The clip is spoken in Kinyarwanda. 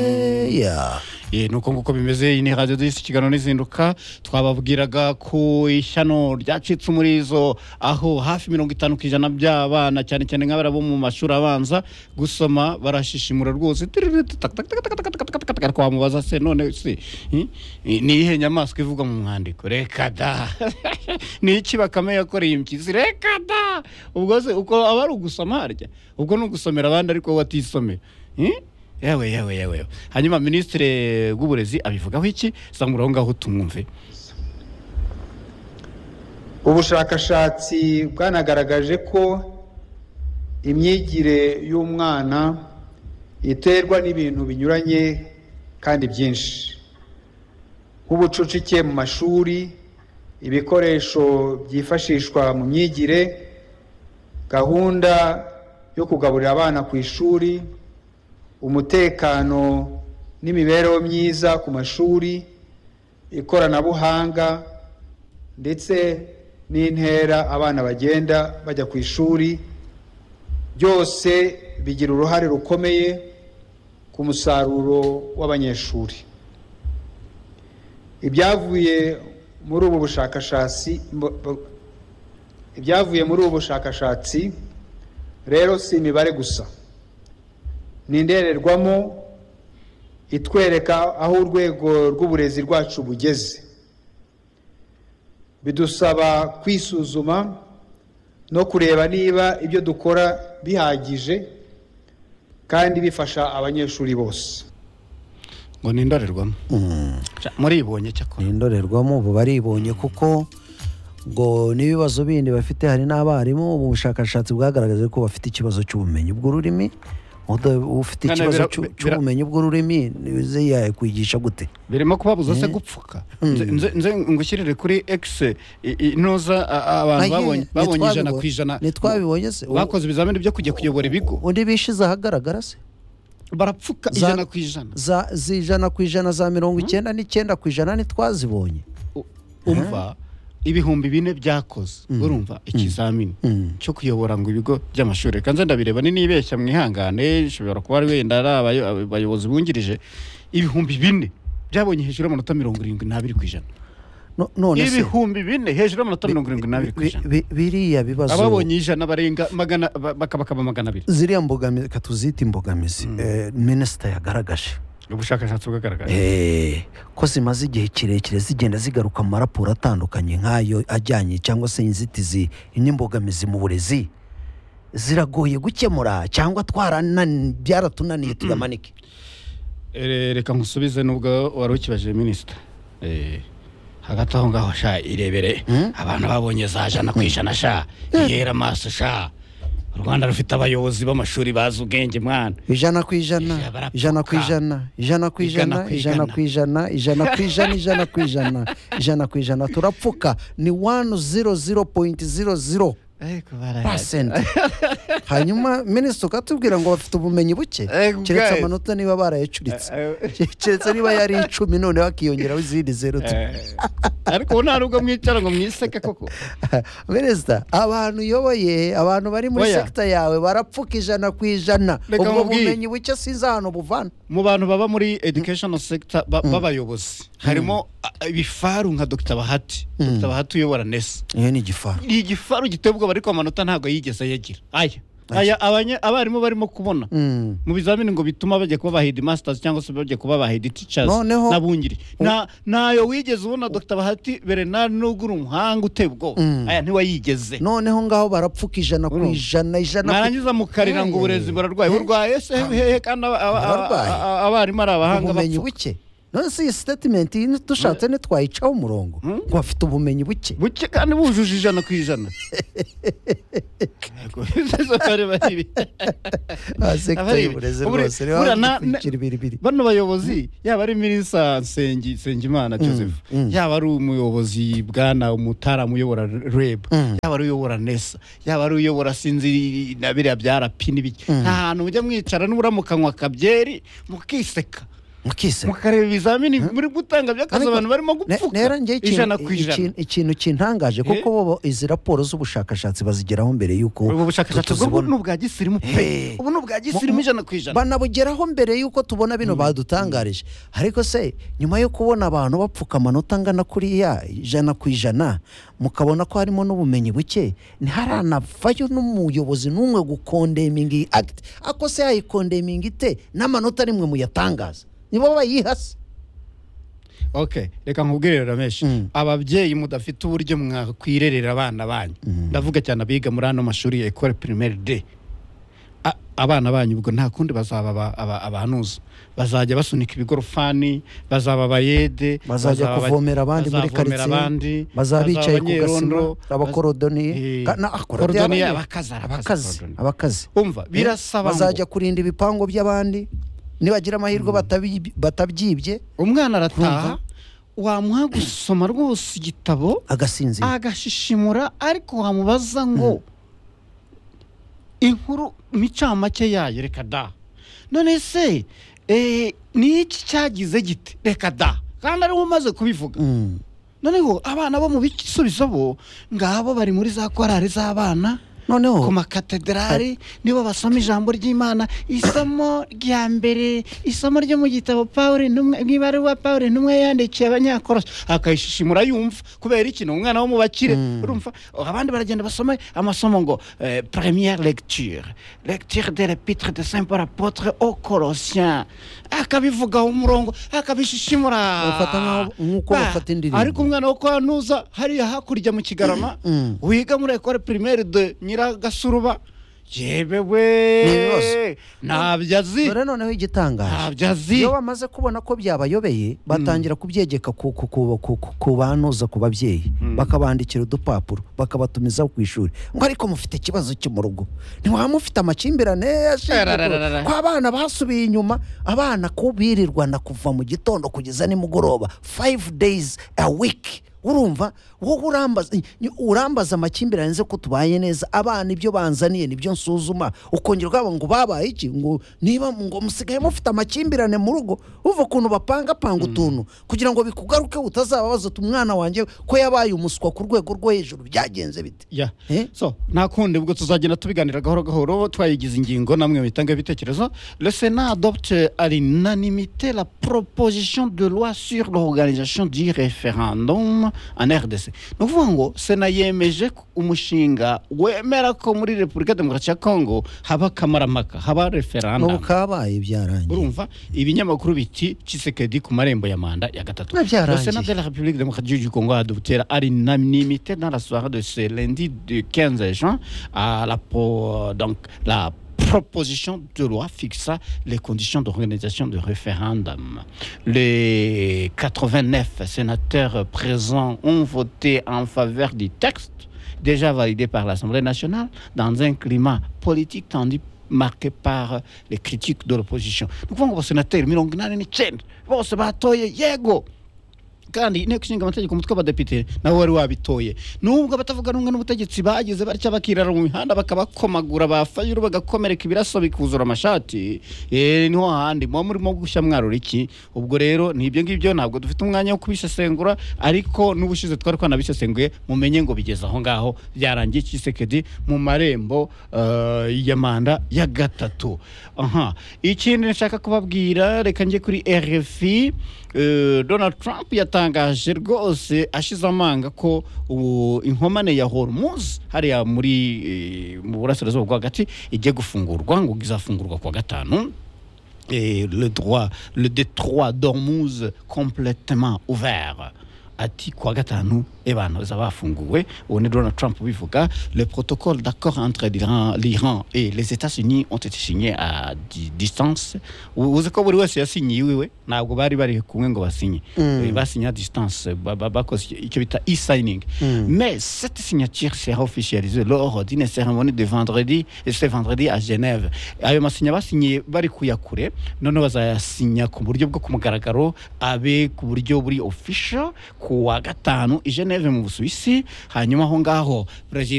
oya Eh, nuko nguko bimeze iyi ni radiyo disi ikiganiro n'izinduka twababwiraga ku ishyano ryacitse umurizo aho hafi mirongo itanu ku ijana by'abana cyane cyane nk'abara bo mu mashuri abanza gusoma barashishimura rwose Tiririti, tak, tak, tak, tak, tak, tak, tak, tak, tak. twamubaza se none si eh, eh, ni iyihe nyamaswa ivugwa mu mwandiko reka da ni iki bakame yakoreye impyisi reka da ubwo se uko aba ari ugusoma harya ubwo ni ugusomera abandi ariko wowe watisomera Eh? yewe yewe yewe hanyuma minisitiri w'uburezi abivugaho iki zamura aho ngaho tumwumve ubushakashatsi bwanagaragaje ko imyigire y'umwana iterwa n'ibintu binyuranye kandi byinshi nk'ubucucike mu mashuri ibikoresho byifashishwa mu myigire gahunda yo kugaburira abana ku ishuri umutekano n'imibereho myiza ku mashuri ikoranabuhanga ndetse n'intera abana bagenda bajya ku ishuri byose bigira uruhare rukomeye ku musaruro w'abanyeshuri ibyavuye muri ubu bushakashatsi bu- bu- ibyavuye muri ubu bushakashatsi rero si imibare gusa ni indorerwamo itwereka aho urwego rw'uburezi rwacu bugeze bidusaba kwisuzuma no kureba niba ibyo dukora bihagije kandi bifasha abanyeshuri bose ngo ni indorerwamo Ca, muribonye cyakora ni indorerwamo ubu baribonye kuko ngo n'ibibazo bindi bafite hari n'abarimu ubu bushakashatsi bwagaragaje ko bafite ikibazo cy'ubumenyi bw'ururimi Uda- ufite None ikibazo bira- cy'u- bira- cy'ubumenyi bw'ururimi yaye kwigisha gute birimo kubabuza se gupfuka Nze- nze nze ngushyirire kuri ekise intuza a- a- abantu Aye, babonye- babonye ijana ku ntitwabibo- ijana ntitwabibonye se ubu- bakoze ibizamini byo kujya kuyobora ibigo undi bishize ahagaragara se barapfuka Za- ijana ku ijana za z'ijana ku ijana za mirongo icyenda n'icyenda ku ijana ntitwazibonye U- umva ibihumbi bine byakoze urumva ikizamini cyo kuyobora ngo ibigo by'amashuri reka nze ndabireba ni nibeshya mwihangane ishobora kuba ari wenda ari abayo- abayobozi bungirije ibihumbi bine byabonye hejuru y'amanota mirongo irindwi n'abiri ku ijana No- none se ibihumbi bine hejuru y'amanota mirongo irindwi n'abiri ku bi- ijana bi- biriya bibazo ababonye ijana barenga magana ba- baka- bakaba magana abiri ziriya mbogamizi katuzita imbogamizi eh, minisita yagaragaje ubushakashatsi bwagaragaje Eh, ko zimaze igihe kirekire zigenda zigaruka mu maraporo atandukanye nk'ayo ajyanye cyangwa se inzitizi n'imbogamizi mu burezi ziragoye gukemura cyangwa twaranani byaratunaniye tuyamanike Eh, reka nkusubize nubwo wari ukibajije minisita Eh, hagati aho ngaho sha irebere abantu babonye za jana ku ijana sha ihera amaso sha u rwanda rufite abayobozi b'amashuri bazi ubwenge mwana ijana ku ijana Ijana barapfuka. ijana ku ijana ijana ku Ijana ijana ku ijana ijana. ku ijana ijana ku ijana ijana ku ijana ijana ku ijana turapfuka ni wani ziro ziro poyinti ziro ziro pasenti hanyuma minisita ukatubwira ngo bafite ubumenyi buke Eh, guys. keretse amanota niba barayacuritse Eh, keretse niba yari icumi noneho hakiyongeraho izindi zero tu- Eh, ariko ubu nta nubwo mwicara ngo mwiseke koko minisita abantu uyoboye abantu bari muri Oya. sekita yawe barapfuka ijana ku ijana Reka ubwo nkubwire. bumenyi buke sinzi ahantu buvana mu bantu baba muri educational sector ba- b'abayobozi harimo ah, ibifaru nka dr bahati dr bahati uyobora nesa iyo ni igifaru ni igifaru giteye ubwoba ariko amanota ntabwo yigeze yagira aya aya abanye- abarimu barimo kubona Mm. mu bizamini ngo bituma bajya kuba bahedi masters cyangwa se bajya kuba bahedi teachers Noneho- n'abungiri nta ntayo wigeze ubona dr bahati berenari n'ubwo uri umuhanga uteye ubwoba aya ntiwayigeze noneho ngaho barapfuka ijana ku Urumva. ijana ijana ku- mwarangiza mukarira ngo Eh. uburezi burarwaye burwaye se hehe kandi aba- aba- aba- Bararwaye. aba- abarimu ari abahanga ubumenyi bapfa. buke none se iyi sitatimenti iyi dushatse ntitwayicaho umurongo ngo bafite ubumenyi buke buke kandi bujuje ijana ku ijana Yego. Bareba ibi. Ah, sekita Abari- y'uburezi ubure- rwose buriya reba na- kwicira ibiribiri bano bayobozi yaba ari minisa nsengi nsengimana joseph yaba ari umuyobozi bwana umutara uyobora reb yaba ari uyobora nesa yaba ari uyobora sinzi na biriya bya rapi n'ibiki nta hantu mujya mwicara nubura mukanywa akabyeri mukiseka mukise mukareba ibizamini muri gutanga by'akazi Ariko- abantu barimo Ne- gupfuka nera njye ijana ikintu ku ijana ikintu- ikintu kintangaje kuko Eh? bo bo izi raporo z'ubushakashatsi bazigeraho mbere y'uko ubu bushakashatsi tu- bwo tuzibona. ni ubwa gisirimu Hey. pe ubu ni ubwa gisirimu ijana ku ijana banabugeraho mbere y'uko tubona bino badutangarije ariko se nyuma yo kubona abantu bapfuka amanota angana kuri ya ijana ku ijana mukabona ko harimo n'ubumenyi buke ntiharanafayo n'umuyobozi n'umwe gukondeminga iyi akiti ako se yayikondeminga ite n'amanota nimwe muyatangaza nibo bayiha se okay reka nkubwire rameshi ababyeyi mudafite uburyo mwakwirerera abana banyu ndavuga cyane abiga muri ano mashuri ya ekore pirimeri de A- abana banyu ubwo nta kundi bazaba aba- aba- abahanuza bazajya basunika ibigorofani bazaba abayede bazajya bazaba- kuvomera abandi muri bazavomera karitsiye abandi, bazaba bicaye ku gasima abanyerondo, abakorodoniye Eh, Ka- na- ah, korodiye korodoniye, abanye- abakazi, abakazi, abakazi korodoniye. abakazi Umva, Eh, birasaba ngo- bazajya kurinda ibipangu by'abandi nibagira amahirwe batabi- batabyibye umwana Urumva? arataha wamuha gusoma rwose igitabo agasinzira agashishimura ariko wamubaza ngo inkuru micamake yayo reka da none se eh, ni iki cyagize gite reka da kandi ariwe umaze kubivuga Mm. noneho abana bo mu bisubizo bo ngabo bari muri za korari z'abana ku noneho makatederari nibo basoma ijambo ry'imana isomo rya mbere isomo ryo mu gitabo pawure intumwa- mu ibaruwa pawure intumwa yandikiye abanyakorosi akayishishimura yumva kubera iki ni umwana wo mu bakire urumva abandi baragenda basoma amasomo ngo eh, première lecture lecture de l'épître de saint paul apôtre au colossien akabivugaho umurongo akabishishimura Bafata nk'aho- nk'uko Ba- bafata indirimbo. ariko umwana wo kwa nuza hariya hakurya mu kigarama Mm. wiga muri ekore pirimeri de nyiragasuruba yebewe Ni ibibazo. ntabyo azi dore noneho igitangaje ntabyo azi iyo bamaze kubona ko byabayobeye batangira kubyegeka ku- ku- ku- ku- ku- ku banuza ku babyeyi bakabandikira udupapuro bakabatumiza ku ishuri ngo ariko mufite ikibazo cyo mu rugo ntiwaba mufite amakimbirane ashingiye Ararararara. ku- ko abana basubiye inyuma abana ko birirwana kuva mu gitondo kugeza nimugoroba five days a week urumva wowe urambaza ni- urambaza amakimbirane nze ko tubaye neza abana ibyo banzaniye nibyo nsuzuma ukongera ubwabo ngo babaye iki ngo niba ngo musigaye mufite amakimbirane mu rugo uva ukuntu bapangapanga utuntu kugira ngo bikugarukeho utazababaza uti umwana wanjye ko yabaye umuswa ku rwego rwo hejuru byagenze bite ya Eh? so nta kundi ubwo tuzagenda tubiganira gahoro gahoro twayigize ingingo namwe muyitange ibitekerezo le sénat adopte à l'unanimité la proposition de loi sur l'organisation du référendum en rdc ni ukuvuga ngo sena yemeje ko umushinga wemera ko muri repubulika demokarasi ya congo haba akamaramaka haba n'ubu referendum kabaye byarangiye urumva ibinyamakuru biti cisekedi ku marembo ya manda ya gatatu Na byarangiye. Le Sénat de la république démocratique du congo a adopté à l'unanimité dans la soirée de ce lundi du 15 juin à la po- donc la proposition de loi fixa les conditions d'organisation de référendum. Les 89 sénateurs présents ont voté en faveur du texte déjà validé par l'Assemblée nationale dans un climat politique tendu marqué par les critiques de l'opposition. Ni ukuvuga ngo abasenateri mirongo inani n'icyenda bose batoye yego kandi inteko ishinga amategeko umutwe w'abadepite nawe wari wabitoye nubwo abatavuga rumwe n'ubutegetsi bagize batya bakirara mu mihanda bakabakomagura bafayuru bagakomereka ibiraso bikuzura amashati eh, niho handi muba murimo gushya mwarura iki ubwo rero ni ibyo ngibyo ntabwo dufite umwanya wo kubisesengura ariko n'ubushize twari twanabisesenguye mumenye ngo bigeze aho ngaho byarangiye kisekedi mu marembo eh, ya manda ya gatatu aha ikindi nshaka kubabwira reka njye kuri rfi Eh, donald trump yatangaje rwose ashize amanga ko ubu inkomane ya hormuz hariya muri eh, mu burasirazuba bwo hagati igiye gufungurwa ngo izafungurwa kuwa gatanu et le droit, le détroit d'Ormuz complètement ouvert. ati kuwa gatanu ebana bafunguwe ubu ni donald trump ubivuga le protocole d'accord entre l'Iran- l'iran et les états-unis ont été signés à di- distance U- uzi ko buri wese yasinye iwiwe ntabwo bari bari kumwe ngo basinye Eh, basinye à distance ba- ba- bakoze icyo bita e-signing mais cette signature sera officialisée lors d'une cérémonie de vendredi et ce vendredi à genève ayo masinya basinyiye bari kuyakure noneho bazayasinya ku buryo bwo ku mugaragaro abe ku buryo buri official ku wa gatanu i geneve mu busuwisi hanyuma aho ngaho perezida